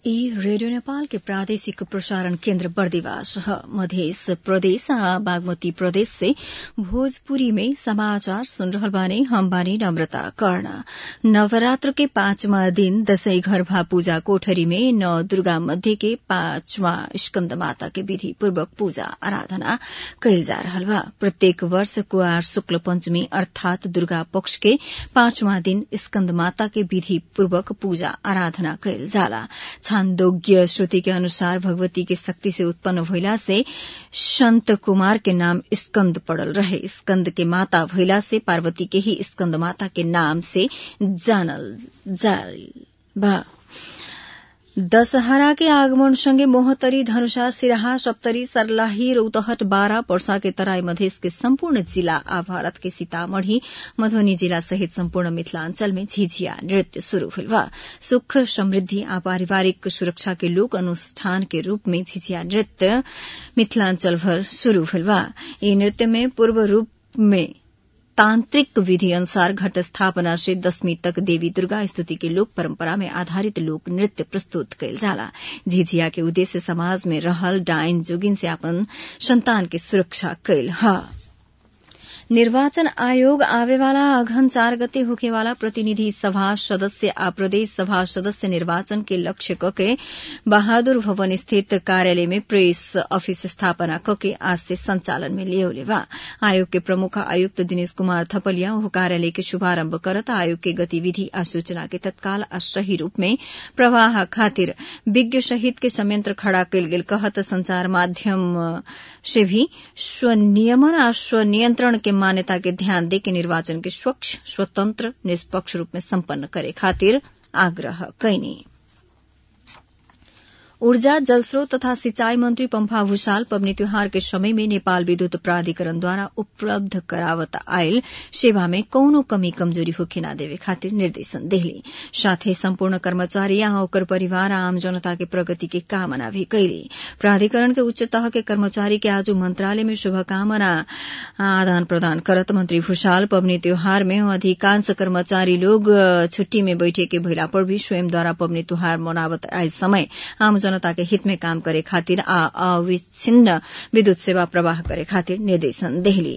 ई रेडियो नेपाल के प्रादेशिक प्रसारण केन्द्र बर्दिवास ह मधेस प्रदेश आ बागमती प्रदेश से भोजपुरी में समाचार सुन रहल बानी हम बानी नम्रता कर्ण नवरात्र के पांचवा दिन दशैं घरभा पूजा कोठरी में नौ दुर्गा मध्य के पांचवा स्कन्द माता के विधि पूर्वक पूजा आराधना कयल जा रहल बा प्रत्येक वर्ष कुआर शुक्ल पंचमी अर्थात दुर्गा पक्ष के पांचवा दिन स्कन्द माता के विधि पूर्वक पूजा आराधना कयल जाला छान्दोग्य श्रुति के अनुसार भगवती के शक्ति से उत्पन्न भइला से संत कुमार के नाम स्कंद पड़ल रहे स्कंद के माता भइला से पार्वती के ही स्कंद माता के नाम से जानल जाल बा दशहरा के आगमन सँगै मोहतरी धनुषा सिराहा सप्तरी सर्लाही रौतहट बारा पर्सा के तराई मधेस के सम्पूर्ण जिला आ भारत के सीतामढ़ी मधुबनी जिला सहित सम्पूर्ण मिथिलांचल में झिझिया नृत्य शुरू भेल बा सुख समृद्धि आ पारिवारिक सुरक्षा के लोक अनुष्ठान के रूप में झिझिया नृत्य मिथिलांचल भर शुरू भेल बा ई नृत्य में पूर्व रूप में तांत्रिक विधि अनुसार घट स्थापना से दशमी तक देवी दुर्गा स्तुति के लोक परंपरा में आधारित लोक नृत्य प्रस्तुत कयल जाला झिझिया के उद्देश्य समाज में रहल डाइन जोगिन से अपन संतान के सुरक्षा कयल ह निर्वाचन आयोग आवेवाला अघन चार गते होखेवाला प्रतिनिधि सभा सदस्य आ प्रदेश सभा सदस्य निर्वाचन के लक्ष्य कके बहादुर भवन स्थित कार्यालय में प्रेस ऑफिस स्थापना कके आज से संचालन में लियोले बा आयोग के प्रमुख आयुक्त दिनेश कुमार थपलिया ओ कार्यालय के शुभारम्भ करत आयोग के गतिविधि आ सूचना के तत्काल आ सही रूप में प्रवाह खातिर विज्ञ सहित के संयंत्र खड़ा कयल गेल कहत संचार माध्यम से भी स्वनियमन आ स्वनियंत्रण के मान्यता के ध्यान दे के निर्वाचन के स्वच्छ स्वतंत्र निष्पक्ष रूप में सम्पन्न करे खातिर आग्रह कैनी ऊर्जा जलस्रोत तथा सिंचाई मंत्री पम्फा भूषाल पबनी त्योहार के समय में नेपाल विद्युत प्राधिकरण द्वारा उपलब्ध करावत आयल सेवा में कौनो कमी कमजोरी होखे न देवे खातिर निर्देशन देहले साथै सम्पूर्ण कर्मचारी आ ओकर परिवार आ आम जनता के प्रगति के कामना भी कैले प्राधिकरण के उच्च तह के कर्मचारी के आज मंत्रालय में शुभकामना आदान प्रदान करत मंत्री भूषाल पबनी त्योहार में अधिकांश कर्मचारी लोग छुट्टी में बैठे के भइला पर भी स्वयं द्वारा पबनी त्योहार मनावत आयल समय आम जनता के हित में काम करे खातिर आ अविच्छिन्न विद्युत सेवा प्रवाह करे खातिर निर्देशन देहली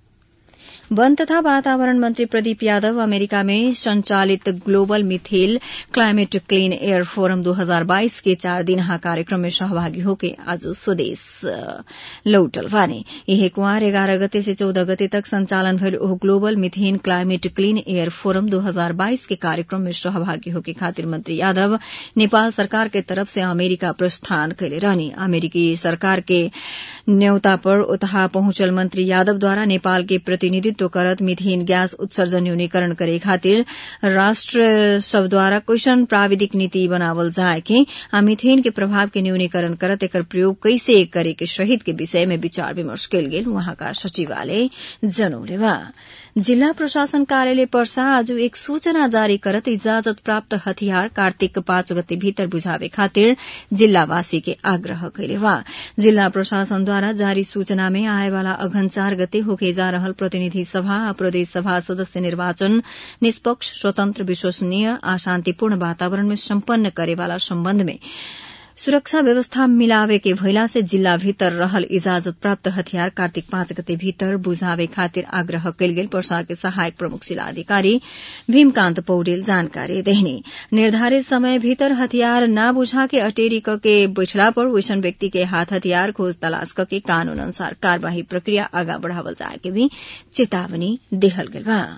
वन तथा वातावरण मंत्री प्रदीप यादव अमेरिका में संचालित global methane climate clean air forum 2022 के चार दिनहा कार्यक्रम में सहभागी होके आज स्वदेश लौटल वाने यह कुआर एघारह गते से चौदह गते तक संचालन भयल ओह global methane climate clean air forum 2022 के कार्यक्रम में सहभागी होके खातिर मंत्री यादव नेपाल सरकार के तरफ से अमेरिका प्रस्थान कैले रहनी अमेरिकी सरकार के न्यौता पर उतहा पहुंचल मंत्री यादव द्वारा नेपाल के प्रतिनिधित्व नेतृत्व करत मिथेन गैस उत्सर्जन न्यूनीकरण करे खातिर राष्ट्र सब द्वारा क्वेश्चन प्राविधिक नीति बनावल जाए के आ मिथेन के प्रभाव के न्यूनीकरण करत एकर प्रयोग कैसे करे के शहीद के विषय में विचार विमर्श कयल गेल वहाँका सचिवालय जनौले बा जिल्ला प्रशासन कार्यालय पर्सा आज एक सूचना जारी करत इजाजत प्राप्त हथियार कार्तिक पाँच गते भीतर बुझावे खातिर जिल्लावासी के आग्रह कैले बा जिल्ला प्रशासनद्वारा जारी सूचना में आएवाला अघन चार गते होके जा रहल प्रतिनिधि सभा आ प्रदेश सभा सदस्य निर्वाचन निष्पक्ष स्वतन्त्र विश्वसनीय आ शान्तिपूर्ण वातावरण में सम्पन्न करेवाला सम्बन्ध में सुरक्षा व्यवस्था मिलावे के भइला से जिल्ला भीतर रहल इजाजत प्राप्त हथियार कार्तिक पाँच गते भीतर बुझावे खातिर आग्रह कयल गेल पर्सा के सहायक प्रमुख जिलाधिकारी भीमकान्त पौडेल जानकारी देहनी निर्धारित समय भीतर हथियार न बुझा के अटेरी क के बैठला पर वैसन व्यक्ति के हाथ हथियार खोज तलाश क के कानून अनुसार कार्यवाही प्रक्रिया आगा बढ़ावल जाए के भी चेतावनी देहल गेल बा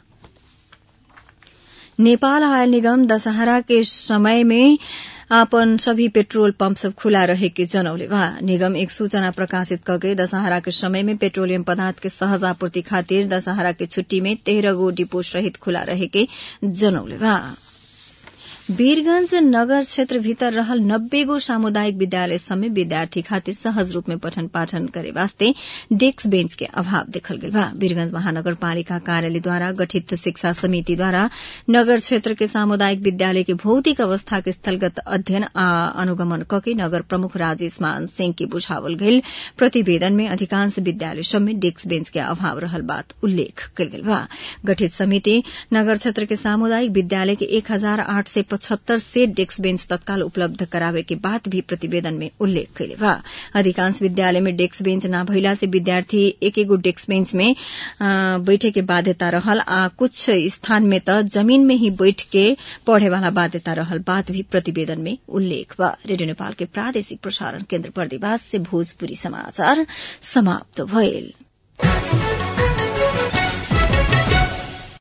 नेपाल आयल निगम दशहरा के समय में आपन सभी पेट्रोल पंप सब खुला रहे के जनौले बा निगम एक सूचना प्रकाशित करके दशहरा के समय में पेट्रोलियम पदार्थ के सहज आपूर्ति खातिर दशहरा के छुट्टी में तेह्र गो डिपो सहित खुला रहे के जनौले बा वीरगंज नगर क्षेत्र भीतर रहल नब्बे गो सामुदायिक विद्यालय समेत विद्यार्थी खातिर सहज रूप में पठन पाठन करे वास्ते डेस्क बेंच के अभाव देखल गेल बा वीरगंज महानगरपालिका कार्यालय द्वारा गठित शिक्षा समिति द्वारा नगर क्षेत्र के सामुदायिक विद्यालय के भौतिक अवस्था के स्थलगत अध्ययन आ अनुगमन कके नगर प्रमुख राजेश मान सिंह के बुझावल गेल प्रतिवेदन में अधिकांश विद्यालय सब में डेस्क बेंच के अभाव रहल बात उल्लेख कयल गेल बा गठित समिति नगर क्षेत्र के सामुदायिक विद्यालय के एक हजार आठ सय पचहत्तर से डेस्क बेंच तत्काल उपलब्ध करावे के बात भी प्रतिवेदन में उल्लेख कैले बा अधिकांश विद्यालय में डेस्क बेंच न भइला से विद्यार्थी एक एगो डेस्क बेंच में बैठे के बाध्यता रहल आ कुछ स्थान में त जमीन में ही बैठ के पढ़े वाला बाध्यता रहल बात भी प्रतिवेदन में उल्लेख बा रेडियो नेपाल के प्रादेशिक प्रसारण केन्द्र बर्दिवास से भोजपुरी समाचार समाप्त भइल